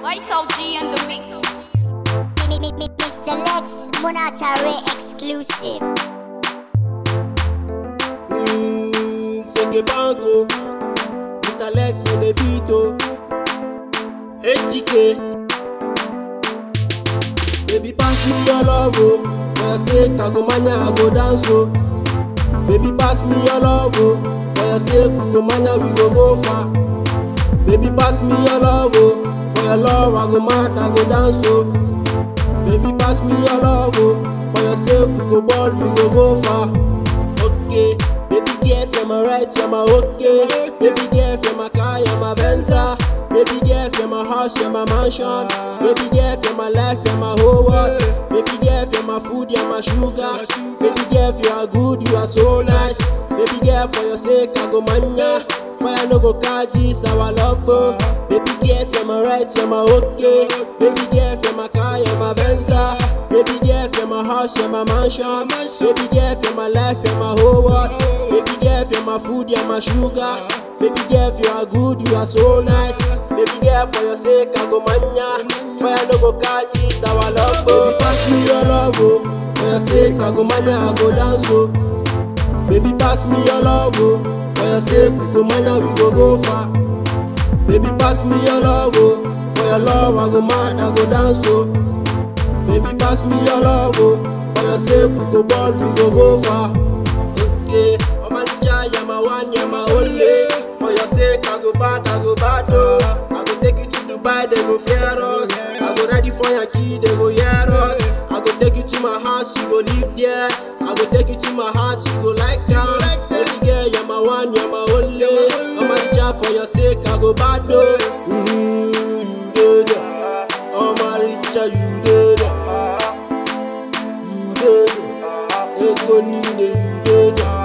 Ice OG in the mix. Mi- mi- mi- Mr. Lex Monatare exclusive. Mm, Senge Bango, Mr. Lex on the beat, oh. HK. Baby, pass me your love, oh. For your sake, I go mania, I go dance, oh. Baby, pass me your love, oh. For your sake, we go mania, we go go far. Baby, pass me your love, oh. For your love, I go mad, I go dance, oh. Baby, pass me your love, oh. For your sake, we go ball, we go go far. Okay, baby girl, you're my right, you're my okay. Baby girl, you're my car, you're my Venza. Baby girl, you're my house, you're my mansion. Baby girl, you're my life, you're my whole world. Baby girl, you're my food, you're my sugar. Baby girl, you are good, you are so nice. Baby girl, for your sake, I go mania. Fire no go catch this, our love, oh. Baby girl, you're my right, you're my okay. Baby girl, you're my car, you're my Venza. Baby girl, you're my house, you're my mansion. Baby girl, you're my life, you're my whole world. Baby girl, you're my food, you're my sugar. Baby girl, you are good, you are so nice. Baby girl, for your sake, I go mania. Fire no go catch it, our love, oh. Baby, pass me your love, oh. For your sake, I go mania, I go dance, oh. Baby, pass me your love, oh. For your sake, we go mania, we go go far. Baby, pass me your love, oh. For your love, I go mad, I go dance, oh. Baby, pass me your love, oh. For your sake, we go ball, we go go far. Okay, I'm a licha, you're my one, you're my only. For your sake, I go bad, I go bad, oh. I go take you to Dubai, they go fear us. I go ready for your key, they go hear us. I go take you to my house, you go live there. I go take you to my heart, you go like that. Baby girl, you're my one, you're my only. I'm a licha, for your sake, I go bad, oh. Mm, you did it. I'm a licha, you did it. You did it. Ego nine, you did it.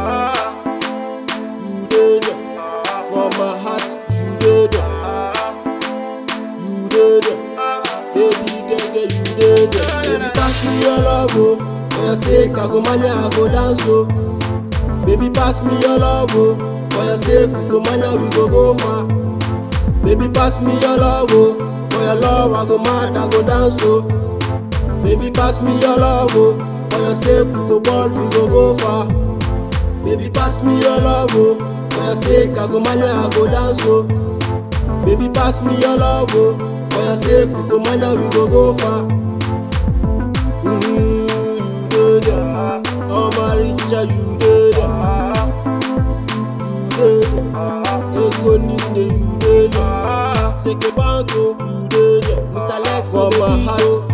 You did it. For my heart, you did it. You did it. Baby girl, girl, you did it. Baby, pass me your love, oh. For your sake, I go mania, I go dance, oh. Baby, pass me your love, oh. For your sake, we go mania, we go go far. Baby, pass me your love, oh. For your love, I go mad, I go dance, oh. Baby, pass me your love, oh. For your sake, we go ball, we go go far. Baby, pass me your love, oh. For your sake, I go mania, I go dance, oh. Baby, pass me your love, oh. For your sake, we go mania, we go go far. Mm, you did it. Oh, my richer, you did it. You did it. Ego nine, you did it. Seke bango, you did it. Mr. Lex, for my heart,